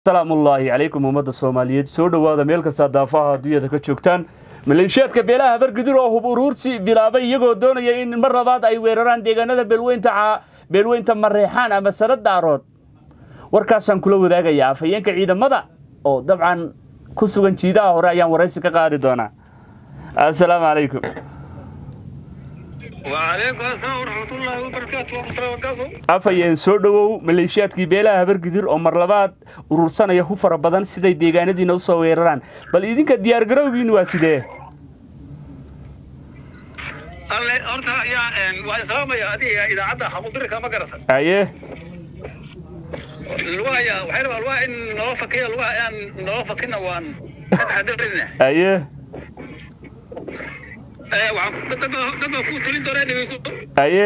asalaamullaahi calaykum ummadda soomaaliyeed soo dhowaada meel kasta daafaha adduunyada ka joogtaan maleeshiyaadka beelaha habargidir oo hub uruursi bilaabay iyagoo doonaya in mar labaad ay weeraraan deegaanada beelweynta mareexaan ama sanad daarood warkaasaan kula wadaagayaa afhayeenka ciidamada oo dabcan ku sugan jiidaha hore ayaan waraysi ka qaadi doonaa assalaamu calaykum وعليكم السلام ورحمة الله وبركاته وقصر وقاصو afhayeen soo dhowow maleeshiyaadkii beelaha habargidir oo mar labaad urursanaya hu fara badan siday deegaanadiina usoo weeraraan bal idinka diyaargarowgiin waa sidee الله أرتا يا وعلى سلام يا أدي إذا عدى حمودر كما قرأت haye الوا يا وحير الوا إن نوافق يا الوا إن نوافق إن وان حدرنا haye وعم دد دد كو تلين دورين نيسو haye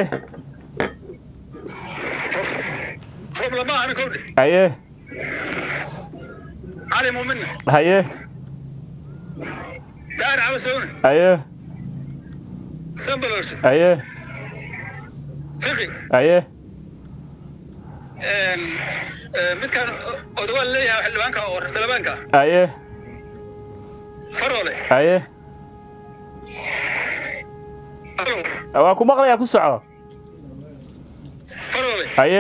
فوق لما أنا كودي haye علي مؤمن haye دار عبسون haye سمبلوش haye فقي haye إن mid kan odwal leeyahay xildhibaanka oo raslabaanka haye farole haye waa ku maqlayaa ku soco farole haye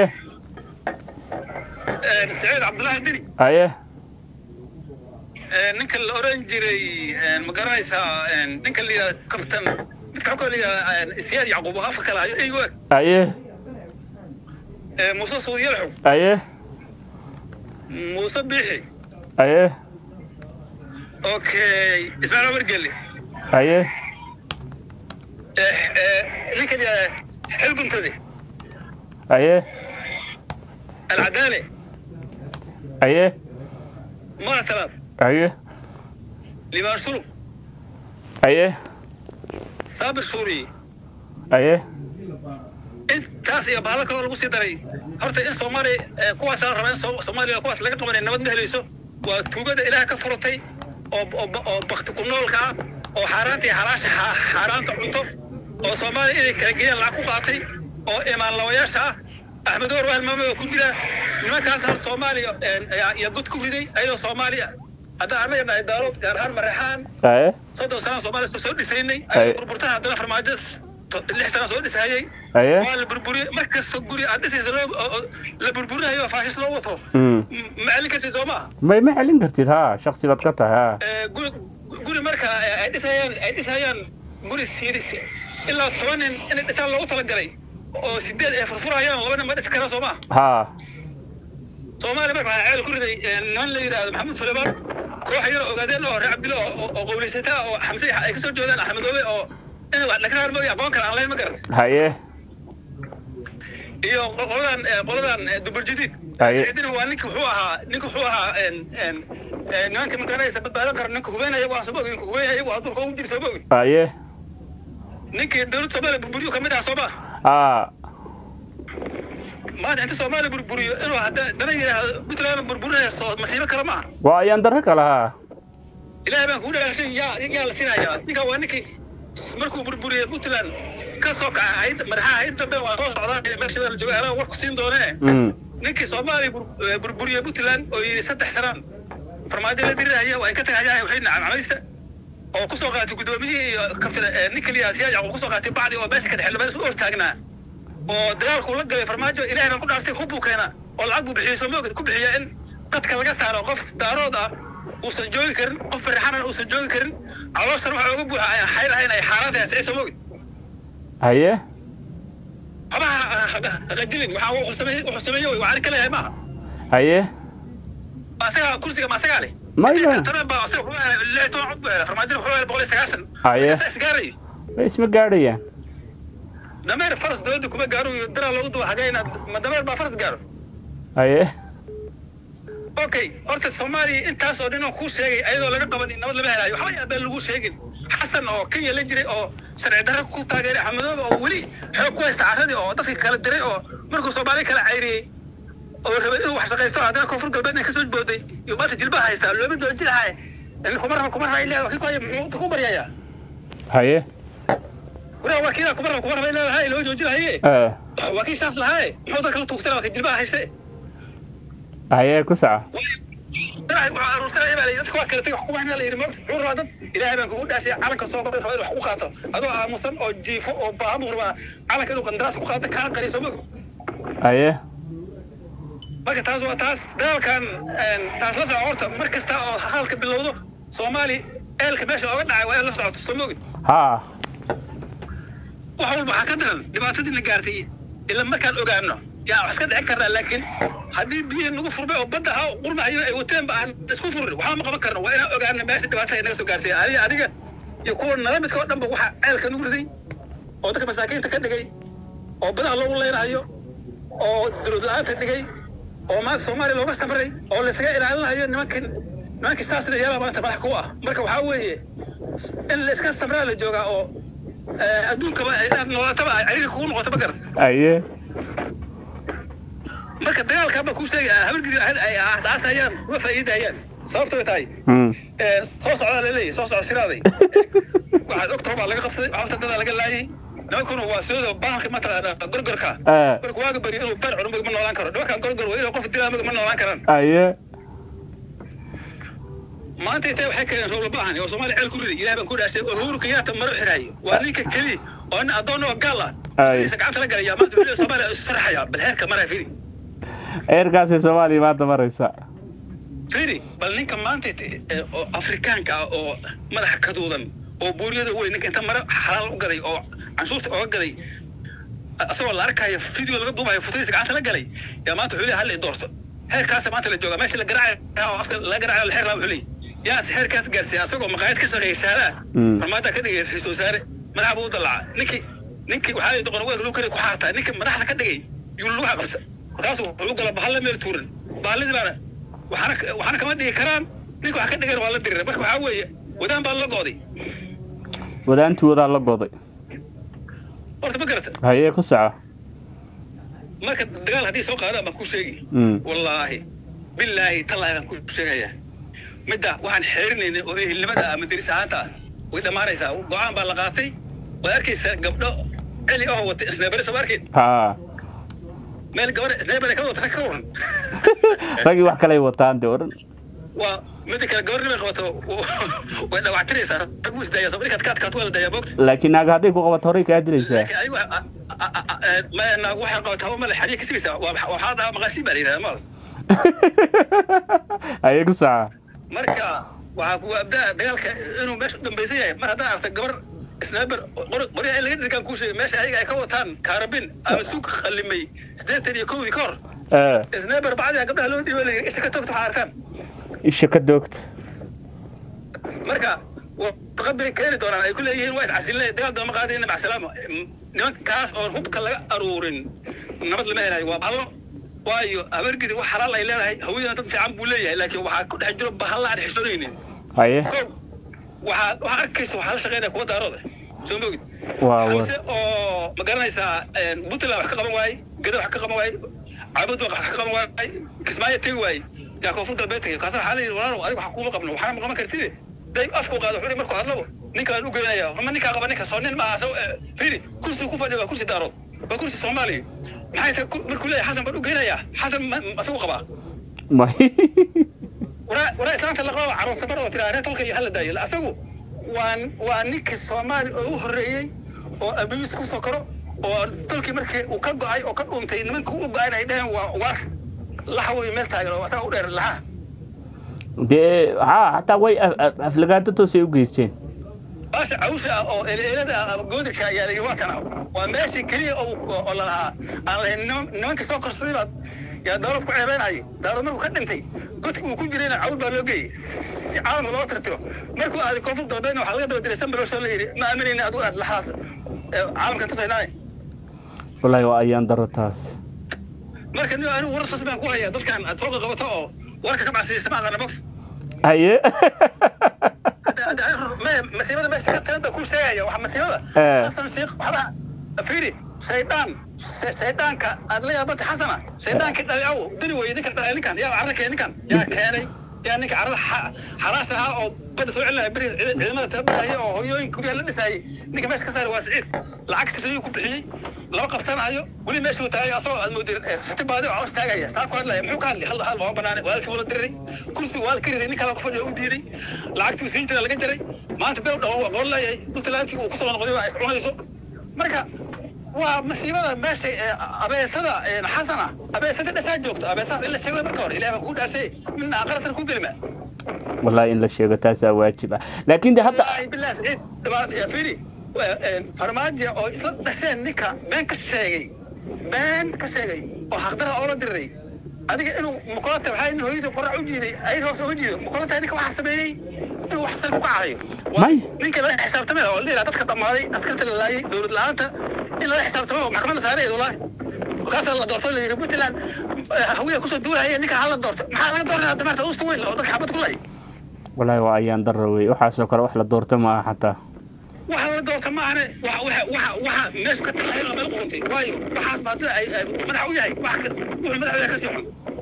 saciid cabdullaahi diri haye ninka la oran jiray ma garanaysaa ninka la yidhahda kabtan midka xogka la yidhahda siyaad yacquub oo afka kala hayo eygu eg haye muuse suudiyalxow haye muuse biixi haye okay ismaaciil cumar gelle haye ninka la yidhahda xilguntade haye alcadaale haye maatalaad haye limaan shulub haye saabir suuriye haye intaas iyo bahalo kaloo lagu sii daray horta in soomaaliya kuwaas la rabaa in Soo- soomaaliya kuwaas laga qabanay nabad ma helayso waa tuugada ilaah ka furatay oo oo- oo bakti ku noolka ah oo xaaraanta iyo xalaasha xa- xaaraanta cunto oo soomaaliya inay kala geeyaan lacag ku qaatay oo imaan lawayaasha ah axmed war waa hilmaamay oo ku jira nimankaas horta soomaaliya ayaa- ayaa god ku riday ayadoo soomaaliya hadda annaga nahay daalood gaar ahaan mareexaan haye soddon sana soomaaliya soo- soo dhisaynay Ay. ayay burburtaha haddana farmaajo s- lix sana soo dhisahayay haye waa la burburiye mar kasta guri aad dhisaysa loo oo- oo la burburinayo faashis loo wato Mm. M- ma celin kartid soo maa may ma celin kartid ha shaksi baad ka tahay ha guri guri marka eh, ay dhisayaan ay dhisayaan guri siidis ilaa toban nin inay dhisaan loogu talagalay oo sideed ay furfurayaan laba nin ma dhisi karaan soo maa ha soomaaliya marka waxaa ceel ku riday eh, niman la yidhaahdo maxamed sulaymaan koox yar ogaadeen oo reer cabdille oo- oo oo qowlaysataa oo xamse ay ka soo jeedaan axmedoobe oo in wax laga mooya aqoon kale aan lahayn ma garat haye iyo qoladan eh, qoladan eh, duburjadiid Aye. saciidina waa ninka wuxuu ahaa ninka wuxuu ahaa en en en nimanka magaranaysa badbaadan kara ninka hubeynaya waa soo ninka hubeynaya waa durka ugu jira soo bogi haye ninkii dowladda soomaaliya burburiyo kamid ah soo ma ha maanta inta soomaaliya burburiyo inuu hadda dana yidhaahdo puntland burburinaya soo masiibo kale ma aha waa ayaan darro kale ha ilaahay baan kugu dhagaashay yaa yaa la sinayaa ninka waa ninkii markuu burburiyey puntland ka soo kaca hayda madaxaha hayda dambe waa soo socdaa meesha la jooga anaa war ku siin doonee Mm. ninkii soomaaliya bur- eh, burburiyey puntland oo yidhi saddex sanaan farmaajo la dirirahaya waa in ka tagayaan waxay nacamcamaysta oo kusoo qaatay guddoomiyihii iyo kabtan eh, nin kaliya siyaad yacquub kusoo qaatay bacdi oo meesha ka dhexe labada u hortaagnaa oo dagaalku la galay farmaajo ilaahay baan ku dhaartay hub buu keenaa oo lacag buu bixiyey soo moogid ku bixiya in qadka laga saaro qof daarood ah uusan joogi karin qof farixanan uusan joogi karin calooshan waxa uga buuxa aan xayr ahayn ay xaaraan tahay sicid soo moogid haye waxba qadilin waxaa wuxuu sameeyey wuxuu sameeyey way wacari ka leeyahay maaha haye asaga kursiga ma asagaa leh Maya. taban baa asaga wuxuu helay lix toban cod buu helay farmaajina wuxuu helay boqol iyo sagaashan Haye. Asaga isgaaray way isma gaadhayaan dameer faras dowladda kuma gaaro iyo daraa loogu duba xagee inaad ma dameer baa faras gaaro haye okay horta soomaaliya intaas oo dhin oo kuu sheegay ayadoo laga qaban nabad lama helaayo waxba yaabeen lagu sheegin xasan oo kenya la jiray oo sharci darro ku taageeray axmedoobe oo weli xoog ku haysta carradii oo dadka kala diray oo markuu soomaaliya kala cayriyey oo rabay inuu wax shaqaysto haddana koonfur galbeedna kasoo booday iyo maanta jilbaha haystaa looma doojinahay kuma raba kuma raba ilaa wakii ku haya muxuu ku baryayaa haye waraa waa kiina kuma raba kuma raba ilaa lahaa loo joojinahaye Eh, waa kii saas lahaaye muxuu dadka la tuugsanaa waa ka jilbaha hayste haye ku soco ilaahay wuxuu aruursanaya baa la yidhi dadka waa kala tegay wax kuma hina la yidhi moogta wuxuu rabaa dad ilaahay baan kugu dhaashay calanka soo qabay rabaa in wax ku qaato adoo aamusan oo jiifo oo baahan buu rabaa calanka inuu qandaraas ku qaato kaa qariyo soo moog haye marka taas waa taas dagaalkan taas la soco horta mar kasta oo halka bilowdo soomaali eelka meesha ooga dhacay waa in la socoto soo moogid ha wax walba waxaa ka daran dhibaatadii na gaartay ila markaan ogaano yaa wax iska dhicin karnaa laakiin haddii biyihii nagu furmay oo badda ahaa qurmahayo ay wateen ba aan isku furin waxba ma qaban karno waa inaan ogaano meesha dhibaatada naga soo gaartay adiga adiga iyo kuwa nala midka oo dhanba waxaa ceelka nagu riday oo dadka masaakiinta ka dhigay oo badaha loogu leynahayo oo dowlad la-aanta dhigay oo maanta soomaaliya looga samray oo laysaga ilaalinayo nimankii nimankii saasna yeelaa maanta madax ku ah marka waxaa weeye in la iska samraa la joogaa oo adduunkaba inaad noolaataba ay cariiri kugu noqoto ma garata haye marka dagaalka baa kuu sheegaya habargidi ay aasaasayaan uma faa'iidayaan sababto tahay Hmm. soo socdaa laleeyahy soo socda siraaday waxaad ogtahay baa laga qabsaday cawta dadaa laga laayay nimankuna waa soodo bahalka mataqaana gorgorka Eh. marka waaga bari inuu bar cuno ma noolaan karo nimankan gorgor waa inuu qof dilaa ma noolaan karaan haye maanta intay waxay keeneen roob baahan oo soomaaliya ceel ku riday ilaah baan ku dhaashay oo uhuru kenyatta maro xiraayo waa ninka keli oo nin addoon oo gaal ah Ay. isa gacanta la galaya maanta weliba soomaaliya isu sarxaya bal heerka maraa firi eerkaasay soomaaliya maanta maraysa firi bal ninka maanta eh, oo afrikaanka ah oo madaxa kaduudan oo buuriyada weyn ninka inta maro xalaal u gaday oo canshuurta ooga gaday asagoo la arkayo video laga duubayo futadiisa gacanta la galay yaa maanta wuxuu leeyahay hal i doorto heerkaasa maanta la joogaa meesha la garaacayo oo afka la garaacayo la xeer laa wuxuu leeyahay yaas heerkaas gaarsiiya asagoo maqaayad ka shaqeeya shaaraha Mm. farmaada ka dhigay ra-iisul wasaare madaxa buu u dalaca ninkii ninkii waxaa la doqon weelka lagu kariya ku xaartaa ninkii madaxda ka dhigay yuu lagu xaqabta markaasu wuxuu gala bahalla meel tuuran bahalladii baana waxaana waxaana kama dhigi karaan ninka wax ka dhigan waa la dirira marka waxaa weeye wadaan baa la go'day wadaantii wadaa la goday horta ma garata haye ku soco marka dagaal haddii soo qaadaan baan kuu sheegi Mm. wallaahi bilaahi tallaahi baan kuu sheegayaa midda waxaan xeerinaynay oo ehelnimada ah madaris ahaanta ah way dhammaanaysaa go-aan baa la qaatay waad arkaysaa gabdho celi oo wata isneebare soo arkayn ha meel gabar isneebare ka wata rag ka waran raggii wax kaley wataan dee odhan waa mida kale gabar nimay qabato way dhawactiraysaa rag buu isdaayaa soo markaad ka adkaato waa la daayaa boogta laakiin naaga hadday ku qabato horay kaa dilaysaa laakiin ayagu naag waxay qabataa waa male xariya ka sigaysaa waa waxaa dhahaa maqaasiin baa la yidhahdaa maal haye ku soco marka waxaa kugu abdaa dagaalka inuu meesha u dambaysan yahay mar haddaan arta gabar snaaber qoryaha in laga dhirgaan kuu sheegay meesha ayaga ay ka wataan kaarabin ama suuq khalimay siddeetan iyo kowdii ka hor ee snaaber bacdiha gabdhaha loo dhiiba layidhi isha ka toogta waxaa arkaan isha ka doogta marka warqad bay keeni doonaan ay ku leeyihiin waa iscasilnay dagaal dooma qaadayna macsalaamo nimankaas oon hubka laga aruurin nabad lama helayo waa bahalo waayo habargidi wax xalaal ay leedahay hawiyana dad fiican buu leeyahay laakiin waxaa ku dhex jiro bahalla aan xishoonaynin haye kow waxaa waxaa arkaysa waxaa la shaqeynaya kuwa daarooda soo mogid waa wa xamse oo ma garanaysaa puntland wax ka qaban waaye geda wax ka qaban waaye caabud wax ka qaban waaye kismaayo tegi waaye yaa koonfur galbeed tagay kaasa waxaa la yidhi walaalow adiga wax kuuma qabno waxaana ma qaban kartide day afku qaado wuxuu markuu hadlabo ninkaan u geynaya ma ninkaa qaba ninka soo nin maaha firi kursi ku fadhiya waa kursi daarood waa kursi soomaaliya maxay tahay markuu leeyahay xasan baan u geynayaa xasan asagu qabaa may waraa waraa islaamta la qaba caruurta bar oo tiraa reer dalka iyo hala daayo asagu waa waa ninkii soomaali oo u horreeyey oo abiis ku sokoro oo dalkii markii uu ka go'ay oo ka dhuuntay nimankii u go'ayn ay dhaheen waa waar laxa wey meel taagan oo asaga u dheer laxa dee ha hataa way af- af- aflagaado toosay u geysteen baasha cawsha ah oo eleelada ah goodirka ayaa layidhi waa kana waa meeshii keliya oo oo lalahaa aan lahayn niman- nimankii soo korsaday baad yaa dawlad ku ceebeenayay dawlad markuu ka dhintay godki uu ku jirayna cawl baa loo geeyey si caalamka loo tirtiro markuu aaday koonfur galbeedna waxaa laga daba diray sambalosh oo la yidhi ma aaminayna adigu aad laxaas ee caalamkan tusaynaaye wallaahi waa ayaan daro taas marka nin anigu warar rasmi baan ku hayaa dadkan aad soo qabato oo warka ka bacsiyaysta ma aqaana box haye masiibada meesha ka talanta ku sheegaya waxa masiibada Eh. xasan sheekh waxba fiiri shaydaan shaydaanka aad la yaabata xasana shaydaankii dhalay aw dani weye ninkan dhalay ninkan yaa carda keenay ninkan yaa keenay yaa ninka carada xaraash ahaa oo badda soo celinaya beri ciidamada tababaraya oo hoyooyinka guryaha la dhisaayay ninka meesha ka saari waa siciid lacag sisayuu ku bixiyey lama qabsanayo weli meesha uu taagay asagoo aad moodin ratibaadi oo caws taagaya saa ku hadlaya muxuu ka hadlay hal hal waa banaane walaalkii wala diriray kursiga waa la ka riday nin kale ku fadhiya u diiday lacagtii siin jira laga jaray maanta beel dhawo aqoon leeyahay puntlandkii uu kusoo noqday waa is cunayso marka waa masiibada meesha abeesada xasana abeesada dhashaa joogto abeesaas in la sheego marka hore ilaah baa kugu dhaashay midna aqalatan ku gelima wallahi in la sheego taasaa waajib ah laakiin de hadda billah saciid firi farmaajo oo isla dhasheen ninka been ka sheegay been ka sheegay oo xaqdara oo la diriray adiga inuu mukulata waxaa in hooyadii qorac u jiiday ayad hoos uga jiido mukulata ninka waxaa sameeyey inuu wax sal ku kacayo may ninka lala xisaabtamay oo la yidhaha dadka dhammaaday askarta la laayay dowlad la-aanta in lala xisaabtamo oo maxkamad la saaray wallaahi markaasaa la doorto la yidhi puntland hawiya kusoo duulahaya ninka hala doorto maxaa laga doornaya hadda maarta usta weyn oo dadka xabad ku lay wallahi waa ayaan darra wey waxaasoo kale wax la doorto ma aha xataa waxa la doorta maahane waxa waxa waxa waxa meeshu ka talahayn oo meel quruntay waayo waxaas baadida ay madax u yahay wax wuxuu madax u yahay kasii xun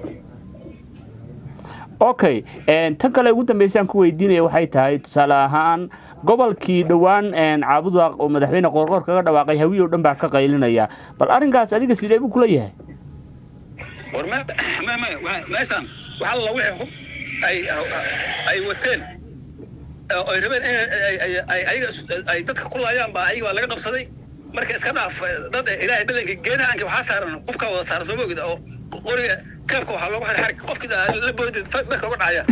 okay tan kale ugu dambeysaan ku weydiinaya waxay tahay tusaale ahaan gobolkii dhowaan caabuda oo madaxweyne qoorqoor kaga dhawaaqay hawiye o dhan baa ka qaylinaya bal arrinkaas adiga sidee buu kula yahay war me me me meeshaan waxa la wixii hub ay ay wateen oo ay rabeen ayaga ay dadka ku laayaan baa ayaga baa laga qabsaday marka iska dhaaf dad ilaahay balanka geedahanka waxaa saaran qofka wada saaran soo moogida oo qoriga keebka waxaa loogu xiray xarig qofkii la boodid barka uga dhacaya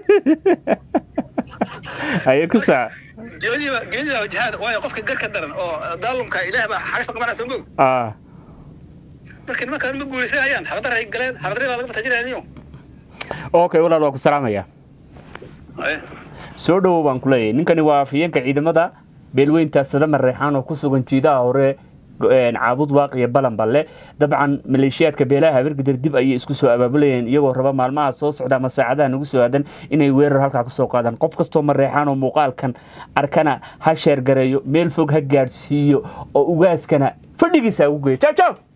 haye ku saa geediba geediba jihaad waayo qofka garka daran oo daalumka ilaah baa xagasa qabanaya soo moogid ah marka nimankaan ma guulaysanayaan xabadar ay galeen xabadari baa laga batajinaya okay walaal waa ku salaamaya soo dhowow baan ku leeyahay ninkani waa afhayeenka ciidamada beelweynta sadama reexaan oo ku sugan jiidaha hore caabud waaq iyo balanballe dabcan maleeshiyaadka beelaha habargidir dib ayay isku soo abaabulayeen iyagoo raba maalmaha soo socda ama saacadaha nagu soo aadan inay weerar halkaa kasoo qaadaan qof kastoo mareexaan oo muuqaalkan arkana ha sheergareeyo meel fog ha gaadhsiiyo oo ugaaskana fadhigiisa ugu geeyo jaw jaw